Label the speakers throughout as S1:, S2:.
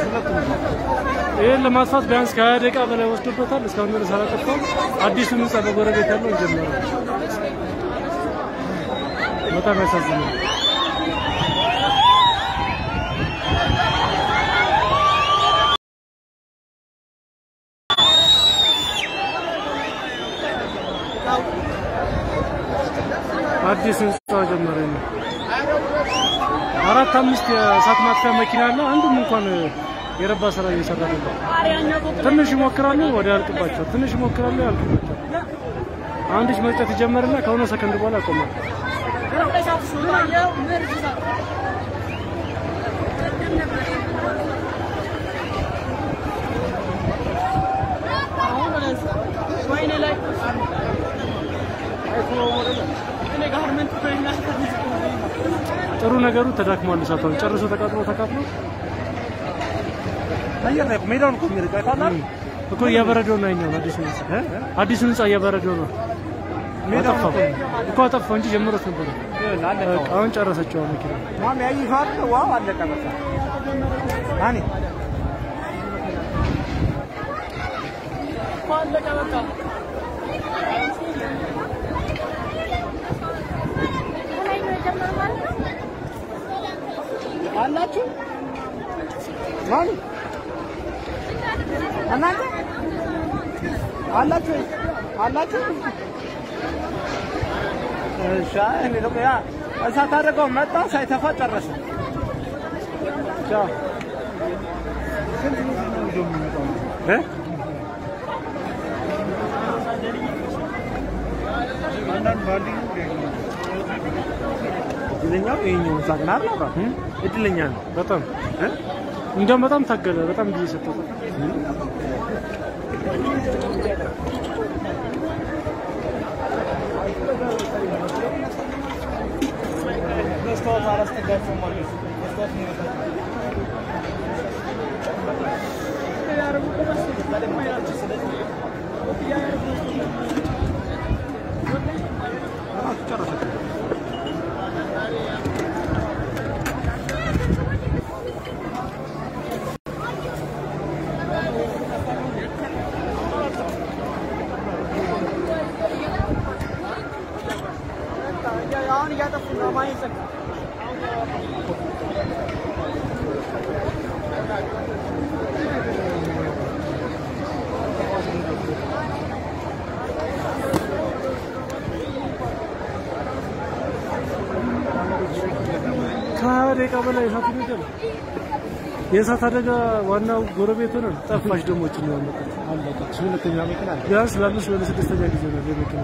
S1: ይህን ለማጥፋት ቢያንስ ከሀያ ደቂቃ በላይ ወስዶበታል። እስካሁን ድረስ አላጠፋም። አዲሱ ህንጻ በጎረቤት ያለው እንጀምረው። በጣም ያሳዝናል። አዲስ ህንጻ ጀመረ ነው። አራት አምስት የእሳት ማጥፊያ መኪና አለ። አንዱም እንኳን የረባ ስራ እየሰራ ነበር። ትንሽ ይሞክራሉ፣ ወደ ያልቅባቸው። ትንሽ ይሞክራሉ፣ ያልቅባቸው። አንዲች መርጨት ይጀመርና ከሆነ ሰከንድ በኋላ ያቆማል። ጥሩ ነገሩ ተዳክሟል። እሳቷን ጨርሶ ተቃጥሎ ተቃጥሎ
S2: አየር ላይ ሜዳውን እኮ የሚርቀው አይታላል።
S1: እኮ እያበረደው ነው። ያኛው አዲሱ ህንጻ አዲሱ ህንጻ እያበረደው ነው። አጠፋው እኮ አጠፋው እንጂ ጀምሮት ነበር። በቃ አሁን ጨረሰችው መኪና።
S2: ማሚ ያይፋል። ዋው አለቀ በቃ ማኒ አላችሁ ማኒ እናንተ አላችሁ አላችሁ እሺ እኔ ደግሞ ያ እሳት አደረገው መጣ ሳይተፋ ጨረሰ ቻው እ እድለኛው ይኸኛው እሳት ናት እድለኛ ነው
S1: በጣም እንዲያውም በጣም ታገለ። በጣም ጊዜ ሰጠው።
S2: መስታወት አላስጠጋቸውም ማለት ነው። መስታወት ነው አሁን እያጠፉ ነው ማየት
S1: ከሀያ ደቂቃ በላይ እሳት ይነዳል። የእሳት አደጋ ዋናው ጎረቤት ሆነ ጠፋሽ ደግሞ እችን ነው ያመጣት።
S2: አለቀች። ሁለተኛ መኪና አለ።
S1: ቢያንስ ለአምስት ወደ ስድስተኛ ጊዜ ነው የመኪና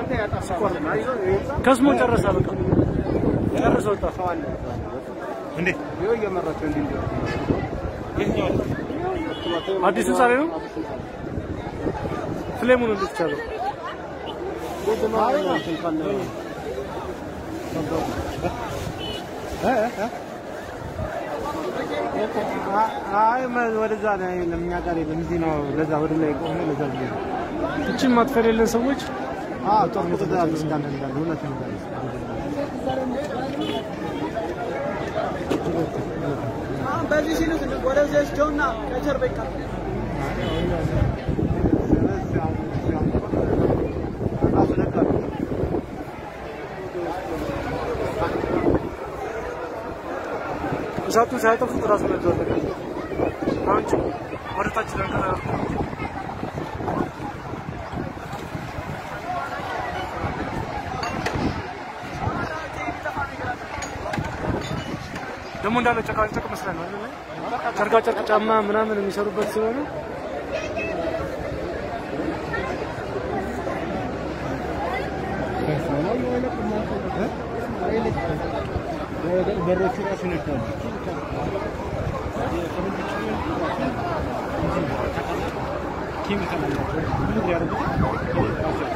S1: ከስሞ ጨረሰ። በቃ ጨርሶ ወጣ።
S2: እንዴ ይኸው እየመራቸው እንዲህ እንዲህ
S1: አዲሱ ዛሬ ነው ፍሌሙን እንዴት ቻለው?
S2: አይ ወደዛ ላይ የለም፣ እኛ ጋር የለም። እዚህ ነው። ለዛ ወደ ላይ ቆሞ ለዛ ብዬ ነው።
S1: እችን ማጥፈር የለን ሰዎች
S2: አዎ ጦርነቱ እዛ እንዳለ እንዳለ እውነት ነው።
S3: በዚህ ሲሉት ወደዚህ ወስደውና ከጀርባ ይቀር
S1: እሳቱን ሳያጠፉት ራሱ ነበር በቃ አሁን ጭ ወደ ታች ለንቀራ ደግሞ እንዳለ ጨቃጨቅ መስላል ነው አይደል? ጨርቃ ጨርቅ ጫማ ምናምን የሚሰሩበት ስለሆነ
S2: በሮቹ ራሱ ይነካሉ። ኬሚካል አላቸው። ብዙ ያደርጉት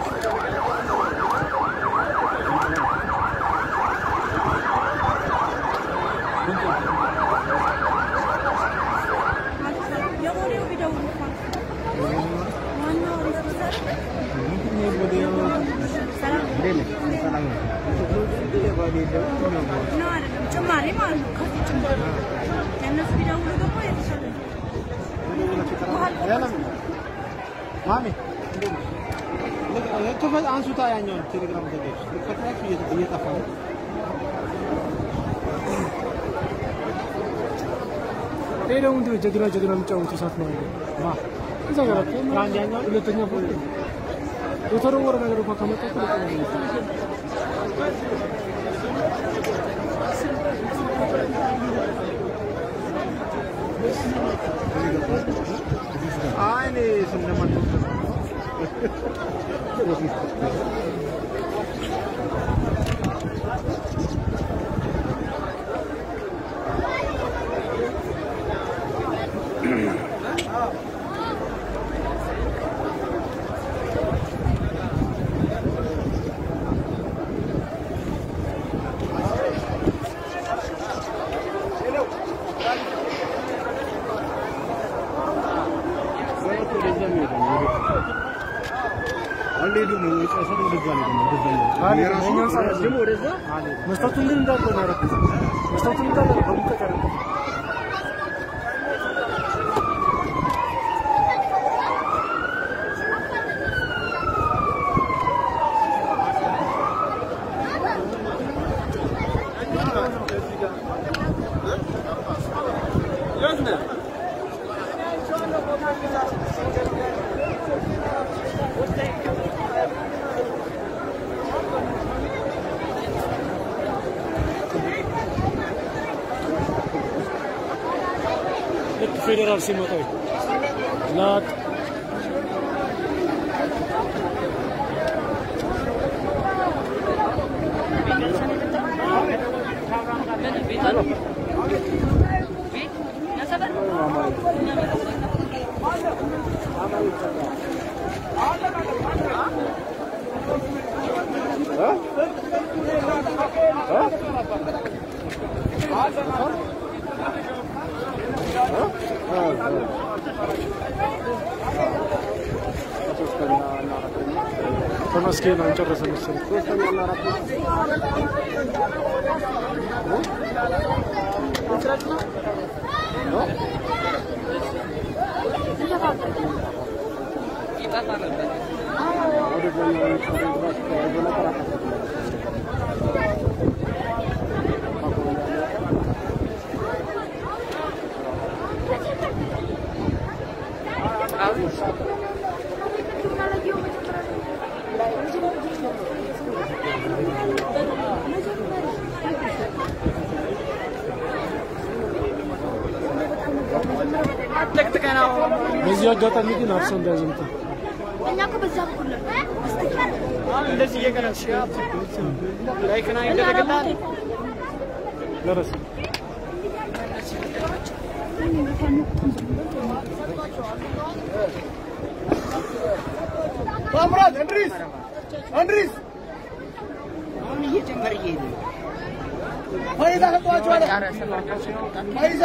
S4: የቦሌው ቢደውሉ እንኳን ዋናው ሪፖርተር ሰላም ነው አይደለም፣ ጭማሪ ማለት ነው። ከዚህ ጭማሪ የእነሱ ቢደውሉ ደግሞ የተሻለ ነው።
S2: ማሚ ክፈት፣ አንሱታ ያኛውን ቴሌግራም ዘጋች። ከትራችሁ እየጠፋ ነው።
S1: ይሄ ደግሞ ምንድን ነው ጀግና ጀግና የሚጫወቱ ሰዓት ነው ያለው። እዛ ጋር እኮ
S2: አንደኛው
S1: ሁለተኛ ፎቅ የተወረወረ ነገር እንኳን ከመጣ እኮ በጣም ነው የሚያስጠላው።
S2: አይ እኔ ስለማን
S1: መስታወቱን ግን እንዳለ ነው ያደረኩት። መስታወቱን እንዳለ ነው በሙቀት ያደረኩት። ልክ ፌዴራል ሲመጣ ላጥ ተመስገን አንጨረሰ መሰለኝ። በዚህ አጋጣሚ ግን አርሶ እንዳያዘምቱ
S4: እኛ እኮ በዛ በኩል ነው።
S3: እንደዚህ እየቀረጽ ላይክና ይደረግልሃል።
S1: ደረሰ።
S2: ታምራት እንድሪስ እንድሪስ
S3: አሁን እየጨመረ እየሄደ ነው።
S2: ፈይዛ ሰጧቸዋለ ፈይዛ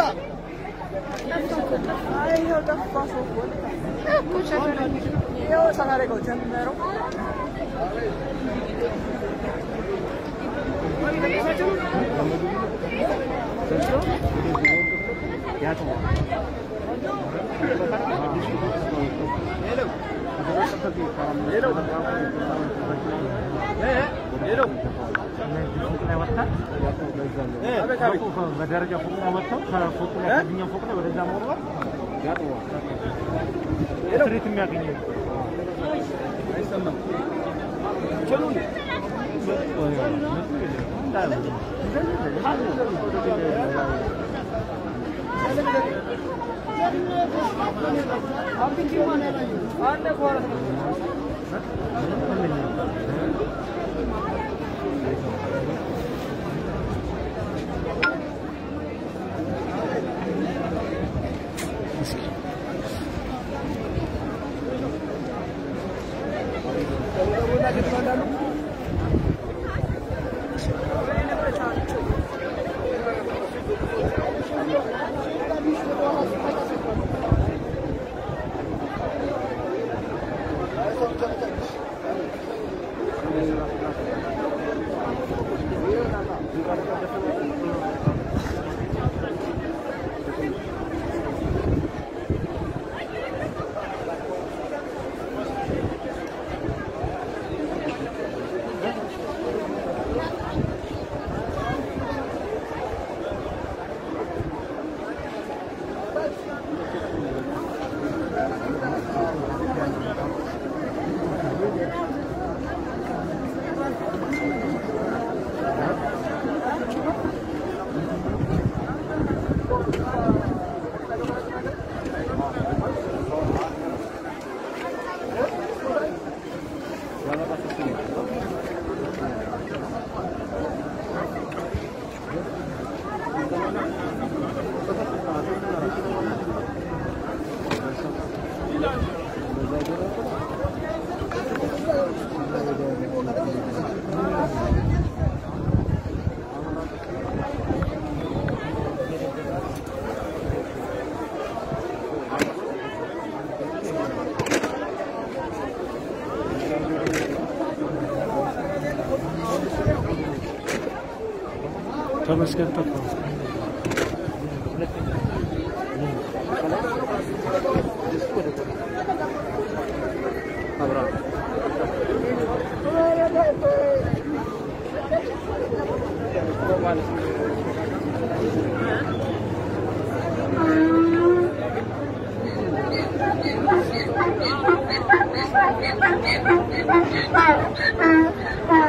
S5: በደረጃ ፎቅ ላይ ወጥተው ከፎቅ ላይ ከዚህኛው ፎቅ ላይ ወደዛ መውረድ ትርኢት የሚያገኘው
S1: ተመስገን ጠፋ።
S2: አብርሃም